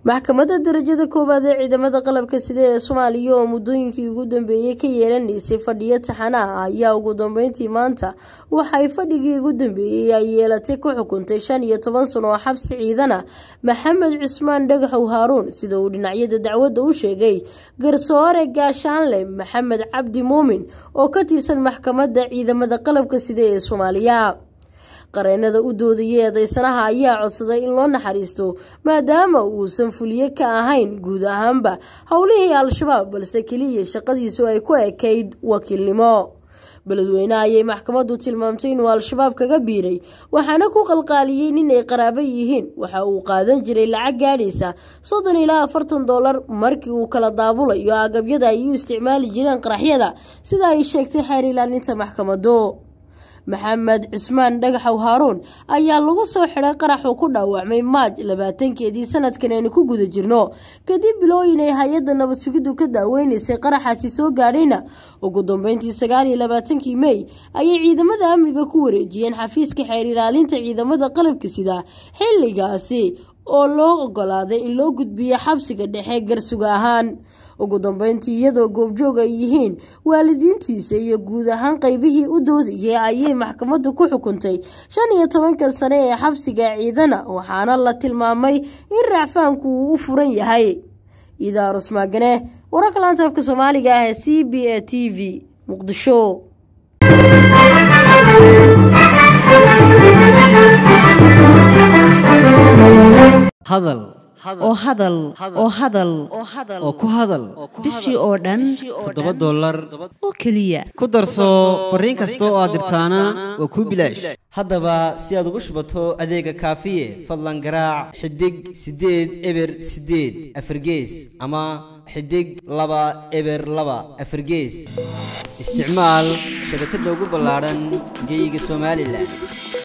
maxkamadda darajada koowaad ee ciidamada qalabka sida ee soomaaliya oo muddooyinkii ugu dambeeyey ka yeelanaysay fadhiyo taxana ah ayaa ugu dambeyntii maanta waxay fadhigii ugu dambeeyey ay yeelatay ku xukuntay shan iyo toban sano oo xabsi ciidan ah maxamed cusmaan dhagaxow haaruun sida uu dhinacyada dacwadda u sheegay garsoore gaashaanle maxamed cabdi muumin oo ka tirsan maxkamadda ciidamada qalabka sida ee soomaaliya qareenada u doodayay eedeysanaha ayaa codsaday in loo naxariisto maadaama uusan fuliye ka ahayn guud ahaanba howlihii al-shabaab balse keliya shaqadiisu ay ku ekayd wakiilnimo beledweyneha ayay maxkamaddu tilmaamtay inuu al-shabaab kaga biiray waxaana ku qalqaaliyey nin ay qaraabo yihiin waxa uu qaadan jiray lacag gaadhaysa soddon ilaa afartan dollar markii uu kala daabulayo agabyada ay u isticmaali jireen qaraxyada sida ay sheegtay xeer ilaalinta maxkamadu maxamed cusmaan dhagaxow haaruun ayaa lagu soo xidhay qaraxuu ku dhaawacmay maaj labaatankeedii sanadkan aynu ku guda jirno kadib bilooyin ay hay-adda nabad sugiddu ka daaweynaysay qaraxaasi soo gaadhayna ugu dambeyntii sagaal iyo labaatankii mey ayay ciidamada amniga ku wareejiyeen xafiiska xeer ilaalinta ciidamada qalabka sida xilligaasi oo loo ogolaaday in loo gudbiyo xabsiga dhexe garsuga ahaan ugu dambeyntii iyadoo goobjoog ay yihiin waalidiintiisa iyo guud ahaan qeybihii u doodayay ayay maxkamaddu ku xukuntay shan iyo tobankan sane ee xabsiga ciidana waxaana la tilmaamay in racfaanku uu u furan yahay idaarus maagane wararka laanta afka soomaaliga ah ee c b a t v muqdisho hadal oo hadal oo hadal oo ku hadal bishii oo dhan toddoba dollar oo keliya ku darso fariin kasta oo aad dirtaana waa kuu bilaash haddaba si aad ugu shubato adeega kaafiye fadlan garaac xidig siddeed eber siddeed afargees ama xidig laba eber laba afargees isticmaal shabakadda ugu ballaadhan geyga somalilan